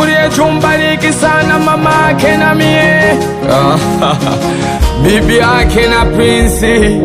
mfungulie chumbariki sana mama ake na mie bibi ake na prinsi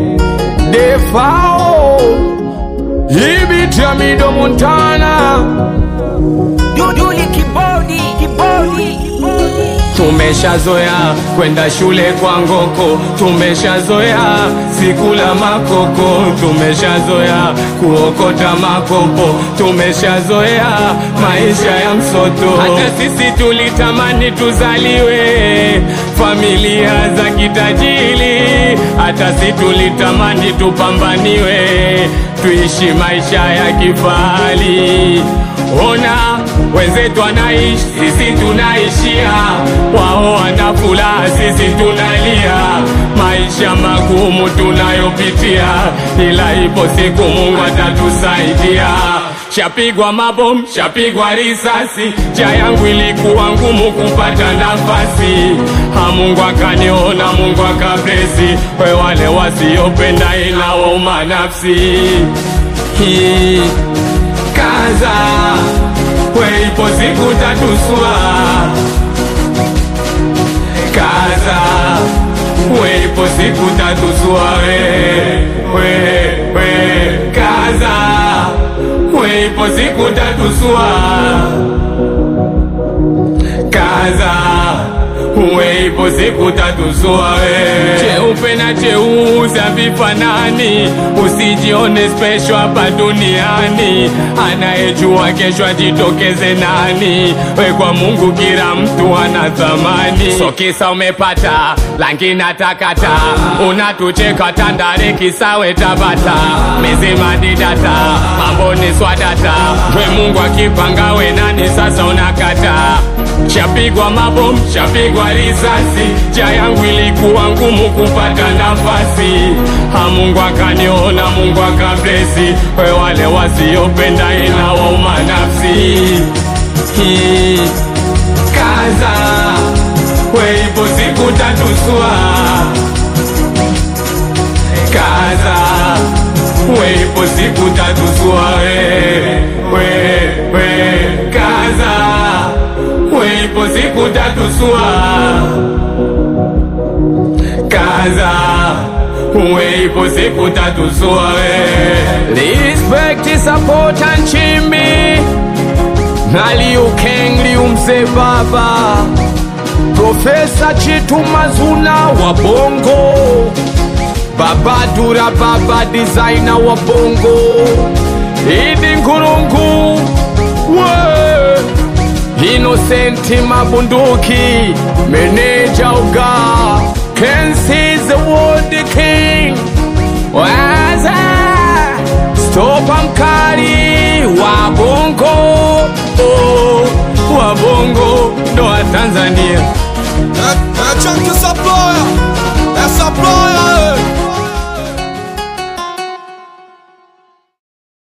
defao ibitamido montana Duduli kibodi, kibodi, kibodi. tumeshazoea kwenda shule kwa ngoko, tumeshazoea sikula makoko, tumeshazoea kuokota makopo, tumeshazoea maisha ya msoto. Hata sisi tulitamani tuzaliwe familia za kitajiri, hata sisi tulitamani tupambaniwe, tuishi maisha ya kifahari. Ona wenzetu wanaishi, sisi tunaishia, wao wana furaha, sisi tunalia. Maisha magumu tunayopitia, ila ipo siku Mungu atatusaidia. Shapigwa mabomu, shapigwa risasi, njia yangu ilikuwa ngumu kupata nafasi. Ha, Mungu akaniona, Mungu akablesi, we wale wasiopenda inawauma nafsi hii kaza weipo siku tatuswa kaza weipo siku tatuswa we, we, we. kaza weipo siku tatuswa kaza weipo siku tatuswa we. cheupe na cheusi havifanani usijione special hapa duniani anayejua kesho ajitokeze nani we kwa mungu kila mtu ana thamani so kisa umepata langi na takata unatucheka tandare kisawe tabata mizima didata mambo ni swadata we mungu akipanga we nani sasa unakata Shapigwa mabomu, shapigwa risasi, njia yangu ilikuwa ngumu kupata nafasi. Ha, Mungu akaniona, Mungu akablesi, we wale wasiopenda inawauma nafsi. Hii, Kaza, we ipo siku tatuswa. Kaza, we ipo siku tatuswa, we, we, we, kaza weipo siku tatusua kaza weipo siku tatusua we respect support and chimbi naliukeng liumze baba profesa chitu mazuna wa bongo baba dura baba designer wa bongo idi nkurungu we Innocent Mabunduki, Meneja Uga, Kensi the World King, Waza, Stopa Mkali, Wabongo,